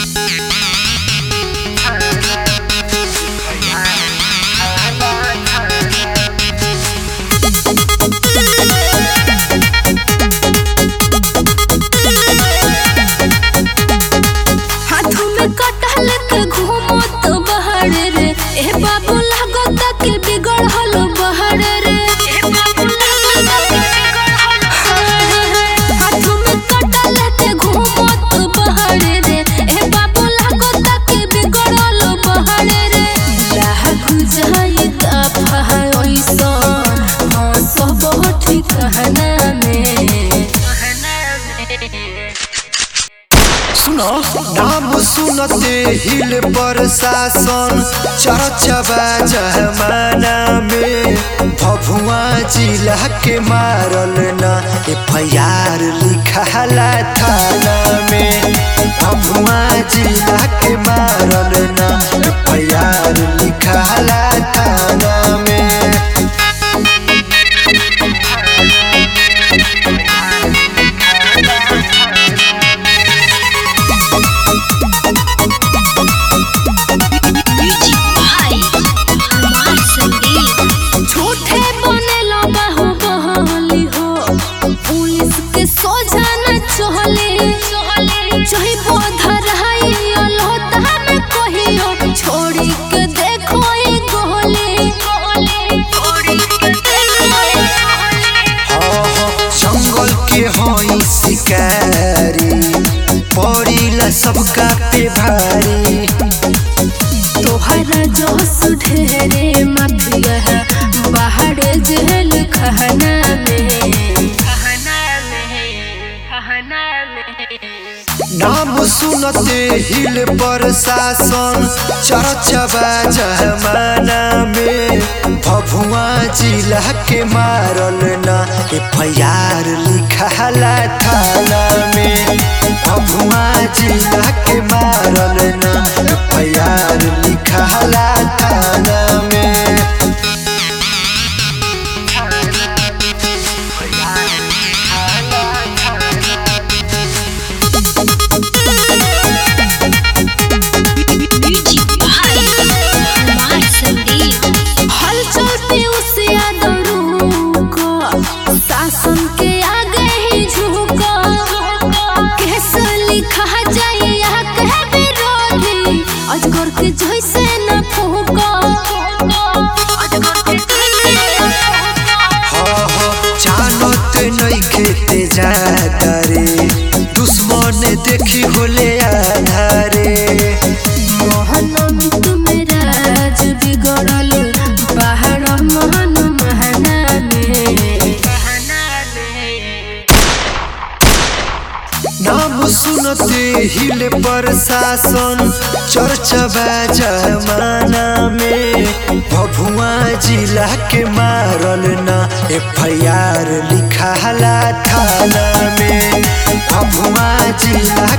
हाथों में कटहल के घूमो तो बहर रे ए बाबू लागत के बिगड़ हलो बहर रे हाथों में कटहल के घूमो तो बहर रे ए बाबू लागत के बिगड़ हलो बहर रे लाहक जाई ता फहा ओइसो हाँ सब ठिकाना में सुनो नाम सुनते हिल प्रशासन चर्चबा जमाना में भभुआ जिला के मारल ना एफ लिखाला थाना में भभुआ जिला के मारल ना एफ लिखाला थाना में झूठे बनेला बाहु बहली हो पुलिस के सोझा न चहले जही बोधर हाई अलहोता में कहियो छोड़ी के देखो ई गोले छोड़ी के देखो ई जंगल के हई शिकारी पड़ीला सबका पे भारी तोहरा जोश ढेरे माफिया है बाहर जेल खहना में खहना में खहना में नाम सुनते हिल प्रशासन चर्चबा जमाना में भभुआ जिला के मारल ना एफ लिखाला थाना में भभुआ जिला के मारल ना एफ लिखाला थाना में हल चलते उसे यादव को शासन के आगे ही झुको कैस लिखा जाए या कह विरोधी अजगर के जैसे न फूको अजगर के जैसे न फूको जानत नइखे ते जाता रे दुश्मन देखी होले आधारे मोहन तुमेरा राज बिगड़ल बाहर मोहन महना में नाम सुनते हिल प्रशासन चर्चबा जमाना में भभुआ जिला के मारल ना एफ लिखाला थाना में भभुआ जिला